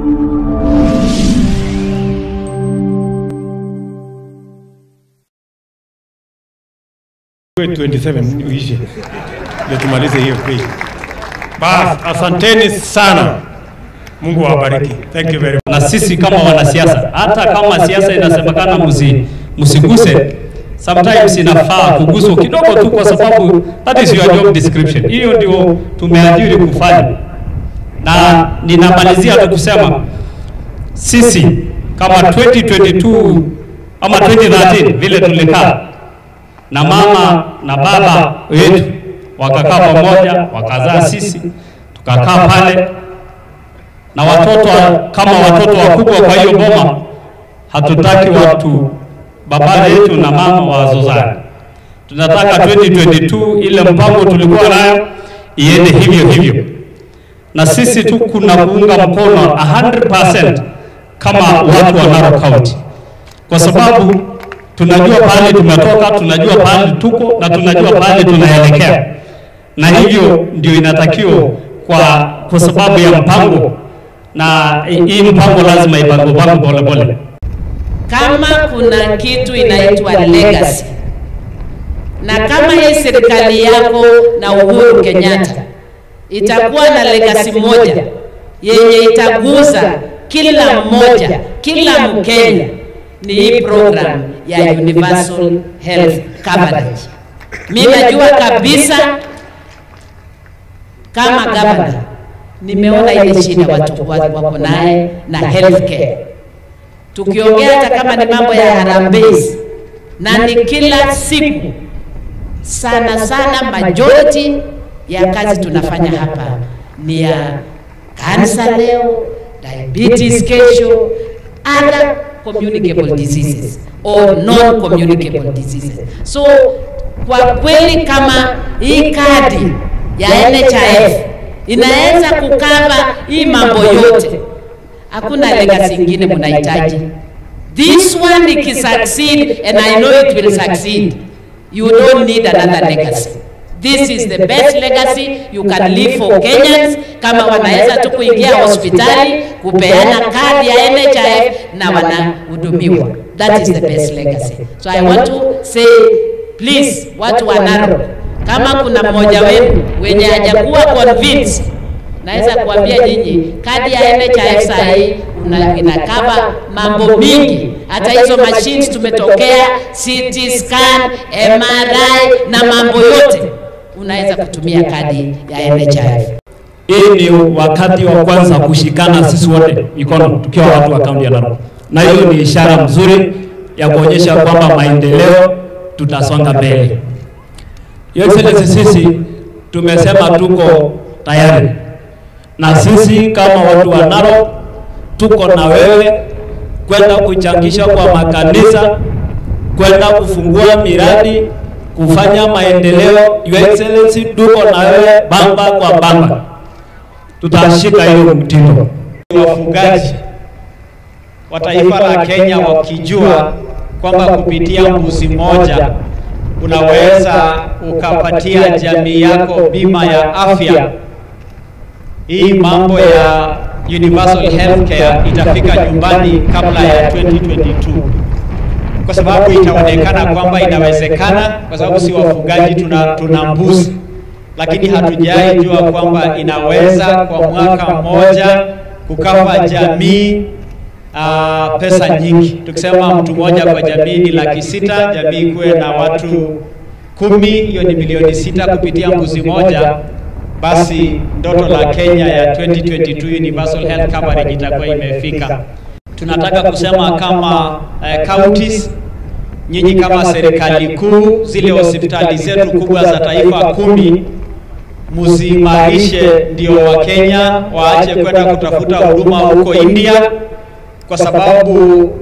Tuwe 27 uishe ndio tumalize hiyo page. Bas, asanteni sana. Mungu awabariki. Thank you very much. na sisi kama wanasiasa, hata kama siasa inasemekana msi, msiguse, sometimes inafaa kuguswa kidogo tu, kwa sababu that is your job description. Hiyo ndio tumeajiri kufanya, na ninamalizia tu kusema sisi kama 2022 ama 2013 vile tulikaa na mama na baba wetu wakakaa pamoja, wakazaa sisi, tukakaa pale na watoto kama watoto wakubwa. Kwa hiyo boma hatutaki watu baba yetu na mama wazozane. Tunataka 2022 ile mpango tulikuwa nayo iende hivyo hivyo, na sisi tu kuna kuunga mkono 100% kama watu wa Narok County, kwa sababu tunajua pahali tumetoka, tunajua pahali tuko na tunajua pahali tunaelekea, na hivyo ndio inatakiwa kwa, kwa sababu ya mpango na hii mpango lazima ipangwe pango pole pole. kama kuna kitu inaitwa legacy, na kama hii serikali yako na Uhuru Kenyatta itakuwa na legacy moja yenye itaguza kila mmoja, kila Mkenya, ni hii program ya universal health coverage. Mimi najua kabisa kama gavana nimeona ile shida watu wako naye na healthcare tukiongea hata kama ni mambo ya harambee na ni kila siku sana sana, majority ya kazi tunafanya hapa ni ya kansa leo, diabetes kesho, other communicable diseases or non communicable diseases. So kwa kweli kama hii kadi ya NHIF inaweza kukava hii mambo yote hakuna legacy ingine mnahitaji. This one ikisucceed and I know it will succeed, you don't need another legacy. This is the best legacy you can leave for Kenyans. Kama wanaweza tu kuingia hospitali kupeana kadi ya NHIF na wanahudumiwa, that is the best legacy. So I want to say please, watu wa Narok, kama kuna mmoja wenu wenye hajakuwa convinced naweza kuambia nyinyi kadi ya NHIF saa hii inakava mambo mingi, hata hizo machines tumetokea, CT scan, MRI na mambo yote unaweza kutumia kadi ya NHIF. Hii ni wakati wa kwanza kushikana sisi wote mikono tukiwa watu wa kaunti ya Narok, na hiyo ni ishara mzuri ya kuonyesha kwamba maendeleo tutasonga mbele. Your Excellency, sisi tumesema tuko tayari na sisi kama watu wa Narok tuko na wewe kwenda kuchangisha kwa makanisa, kwenda kufungua miradi, kufanya maendeleo. Your Excellency, tuko na wewe bamba kwa bamba, tutashika hiyo mtindo. Wafugaji wa taifa la Kenya wakijua kwamba kupitia mbuzi moja unaweza ukapatia jamii yako bima ya afya hii mambo ya universal healthcare itafika nyumbani kabla ya 2022 kwa sababu itaonekana kwamba inawezekana, kwa sababu si wafugaji, tuna, tuna mbuzi, lakini hatujai jua kwamba inaweza kwa mwaka mmoja kukava jamii uh, pesa nyingi. Tukisema mtu mmoja kwa jamii ni laki sita, jamii kuwe na watu kumi, hiyo ni milioni sita kupitia mbuzi moja basi ndoto la Kenya ya 2022 universal health coverage itakuwa imefika. Tunataka kusema kama uh, counties, nyinyi kama serikali kuu, zile hospitali zetu kubwa za taifa kumi muziimarishe, ndio Wakenya waache kwenda kutafuta huduma huko India, kwa sababu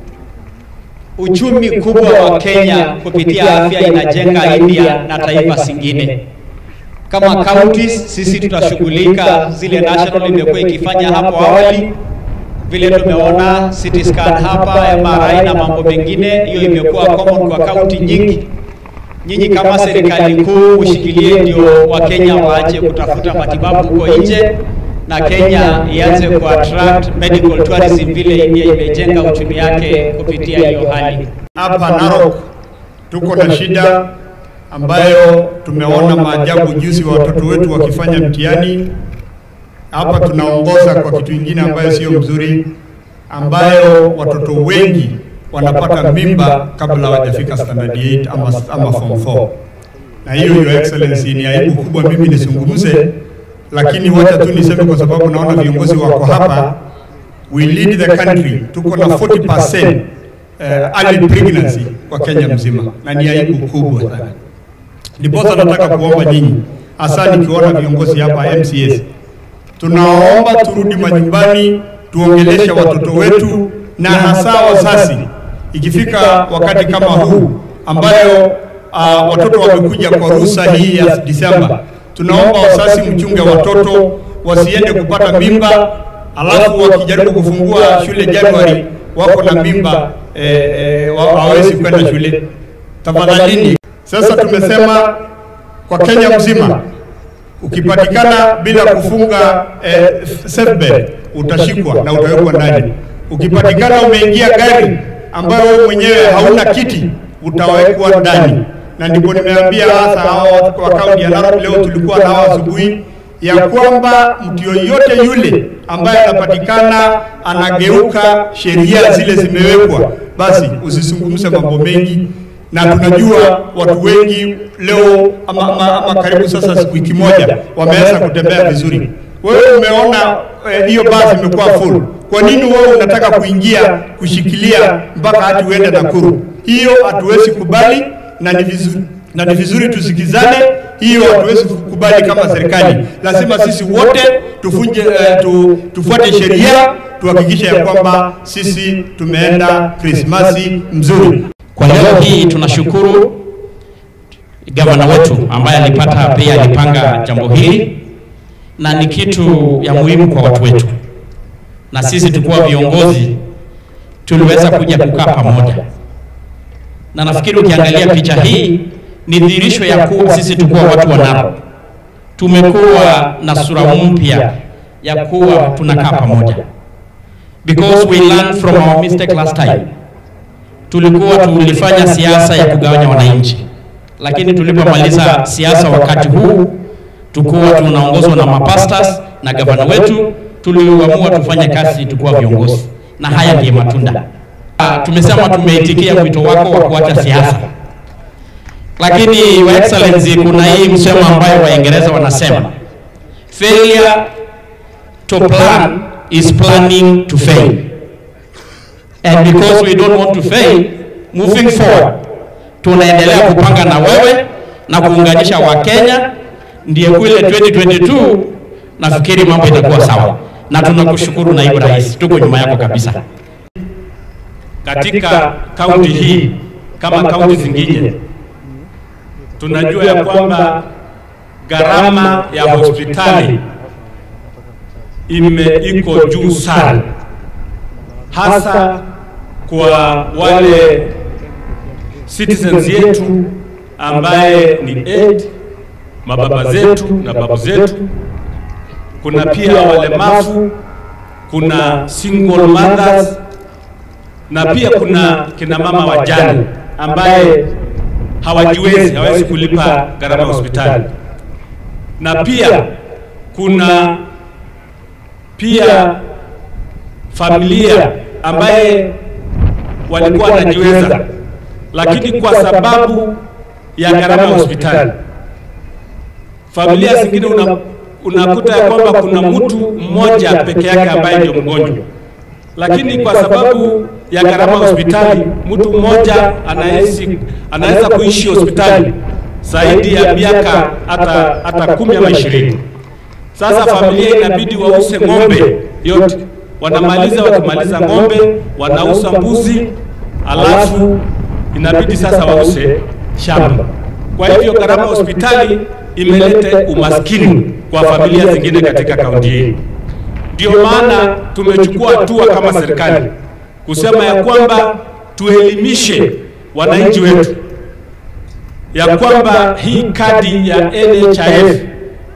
uchumi kubwa wa Kenya kupitia afya inajenga India na taifa zingine kama counties sisi tutashughulika, zile national imekuwa ikifanya hapo awali, vile tumeona CT scan hapa, MRI na mambo mengine, hiyo imekuwa common kwa county nyingi. Nyinyi kama serikali kuu mshikilie, ndio Wakenya waache kutafuta matibabu huko nje, na Kenya ianze ku attract medical tourism vile India imejenga uchumi yake kupitia hiyo hali. Hapa Narok tuko na shida ambayo tumeona maajabu juzi wa watoto wetu wakifanya mtihani. Hapa tunaongoza kwa kitu kingine ambayo sio mzuri, ambayo watoto wengi wanapata mimba kabla hawajafika standard 8 ama, ama form 4 na hiyo your excellency ni aibu kubwa mimi nisungumze, lakini wacha tu niseme kwa sababu naona viongozi wako hapa. We lead the country, tuko na 40% uh, early pregnancy kwa Kenya mzima, na ni aibu kubwa sana. Ndiposa nataka kuomba nyinyi, hasa nikiona viongozi hapa MCS, tunaomba turudi majumbani, tuongeleshe watoto wetu na hasa wazazi, ikifika wakati kama huu ambayo uh, watoto wamekuja kwa ruhusa hii ya Disemba, tunaomba wazazi mchunge watoto wasiende kupata mimba, alafu wakijaribu kufungua shule Januari wako na mimba eh, eh, wa- hawawezi kwenda shule. Tafadhalini, sasa tumesema kwa Kenya mzima ukipatikana bila kufunga eh, seatbelt utashikwa na utawekwa ndani. Ukipatikana umeingia gari ambayo wewe mwenyewe hauna kiti utawekwa ndani, na ndipo nimeambia hasa hao wa kaunti ya Narok leo tulikuwa nao asubuhi ya kwamba mtu yoyote yule ambaye anapatikana anageuka sheria zile zimewekwa, basi usizungumze mambo mengi, na tunajua watu wengi leo ama, ama, ama karibu sasa wiki moja wameweza kutembea vizuri. Wewe umeona eh, hiyo basi imekuwa full. Kwa nini wewe unataka kuingia kushikilia mpaka hati uende Nakuru? Hiyo hatuwezi kubali na ni vizuri na ni vizuri tusikizane. Hiyo hatuwezi kukubali kama serikali. Lazima sisi wote tufunje, eh, tu, tufuate sheria tuhakikishe ya kwamba sisi tumeenda Krismasi mzuri. Kwa leo hii tunashukuru gavana wetu ambaye alipata pia alipanga jambo hili, na ni kitu ya muhimu kwa watu wetu, na sisi tukuwa viongozi tuliweza kuja kukaa pamoja, na nafikiri ukiangalia picha hii ni dhihirisho ya kuwa sisi tukuwa watu wa Narok tumekuwa na sura mpya ya kuwa tunakaa pamoja, because we learned from our mistake last time tulikuwa tulifanya siasa ya kugawanya wananchi, lakini tulipomaliza siasa wakati huu tukuwa tunaongozwa na mapastas na gavana wetu, tuliamua tufanye kazi tukuwa viongozi, na haya ndiyo matunda. Ah, tumesema tumeitikia wito wako wa kuacha siasa, lakini Your Excellency, kuna hii msemo ambayo Waingereza wanasema failure to plan is planning to fail and because we don't want to fail moving forward, tunaendelea kupanga na wewe na kuunganisha Wakenya, ndiye kule 2022 nafikiri mambo itakuwa sawa, na tunakushukuru naibu rais, tuko nyuma yako kabisa. Katika kaunti hii kama kaunti zingine, tunajua ya kwamba gharama ya hospitali ime iko juu sana, hasa kwa wale citizens yetu ambaye ni aid mababa zetu na babu zetu. Kuna pia walemavu, kuna single mothers na pia kuna kina mama wajane ambaye hawajiwezi, hawezi kulipa gharama ya hospitali, na pia kuna pia familia ambaye walikuwa wanajiweza, lakini kwa sababu ya gharama ya hospitali, familia zingine una, unakuta ya kwamba kuna mtu mmoja peke yake ambaye ndio mgonjwa, lakini kwa sababu ya gharama ya hospitali, mtu mmoja anaishi anaweza kuishi hospitali zaidi ya miaka hata hata kumi ama ishirini. Sasa familia inabidi wause ng'ombe yote, wanamaliza wakimaliza ng'ombe wanauza mbuzi, alafu inabidi sasa wause shamba. Kwa hivyo gharama ya hospitali imeleta umaskini kwa familia zingine katika kaunti hii. Ndio maana tumechukua hatua kama serikali kusema ya kwamba tuelimishe wananchi wetu ya kwamba hii kadi ya NHIF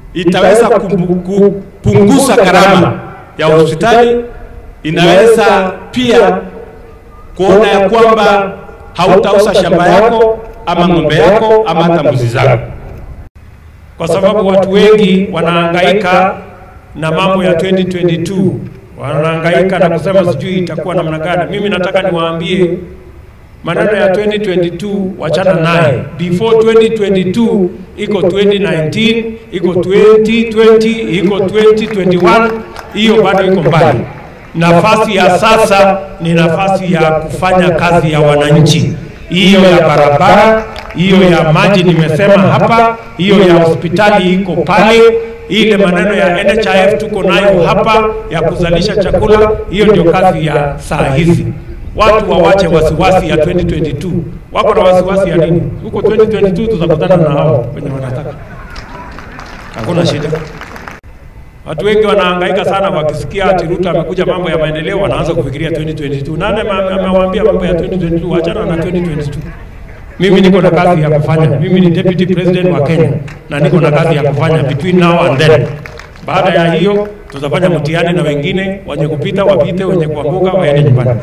itaweza kumbu- kupunguza gharama ya hospitali, inaweza pia kuona ya kwamba hautauza shamba yako ama ng'ombe yako ama hata mbuzi zako, kwa sababu watu wengi wanahangaika na mambo ya 2022 wanahangaika na kusema sijui itakuwa namna gani. Mimi nataka niwaambie maneno ya 2022 wachana naye. Before 2022 iko 2019, iko 2020, iko 2021, hiyo bado iko mbali. Nafasi ya sasa ni nafasi ya kufanya kazi ya wananchi, hiyo ya barabara, hiyo ya maji nimesema hapa, hiyo ya hospitali iko pale, ile maneno ya NHIF tuko nayo hapa ya kuzalisha chakula, hiyo ndio kazi ya saa hizi. Watu wawache wasiwasi ya 2022. Wako na wasiwasi ya nini? Huko 2022 tutakutana na hao wenye wanataka, hakuna shida. Watu wengi wanahangaika sana wakisikia ati Ruto amekuja mambo ya maendeleo, wanaanza kufikiria 2022. Nani ame- amewaambia mambo ya 2022? Achana na 2022. Mimi niko na kazi ya kufanya. Mimi ni deputy president wa Kenya na niko na kazi ya kufanya between now and then. Baada ya hiyo tutafanya mtihani na wengine wenye kupita wapite, wenye kuanguka waende nyumbani.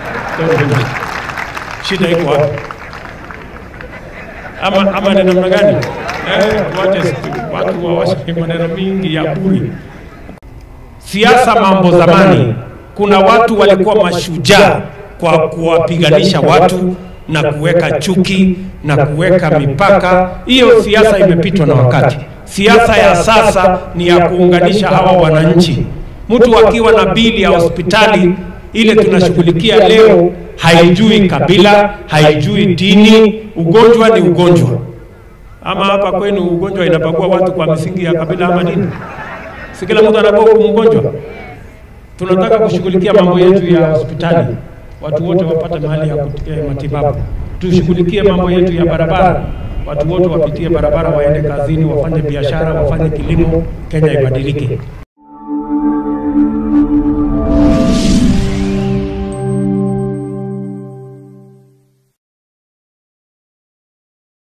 Shida iko wapi? Ama, ama ni namna gani? Eh, tuache watu wawashe maneno mingi ya bure. Siasa mambo zamani, kuna watu walikuwa mashujaa kwa kuwapiganisha watu na kuweka chuki na kuweka mipaka. Hiyo siasa imepitwa na wakati. Siasa ya sasa ni ya kuunganisha hawa wananchi. Mtu akiwa na bili ya hospitali ile tunashughulikia leo, haijui kabila, haijui dini, ugonjwa ni ugonjwa. Ama hapa kwenu ugonjwa inapagua watu kwa misingi ya kabila ama dini? Si kila mtu anakuwa mgonjwa. Tunataka kushughulikia mambo yetu ya hospitali, watu wote wapate mahali ya kupitia matibabu. Tushughulikie mambo yetu ya barabara, watu wote wapitie barabara, waende kazini, wafanye biashara, wafanye kilimo, Kenya ibadilike.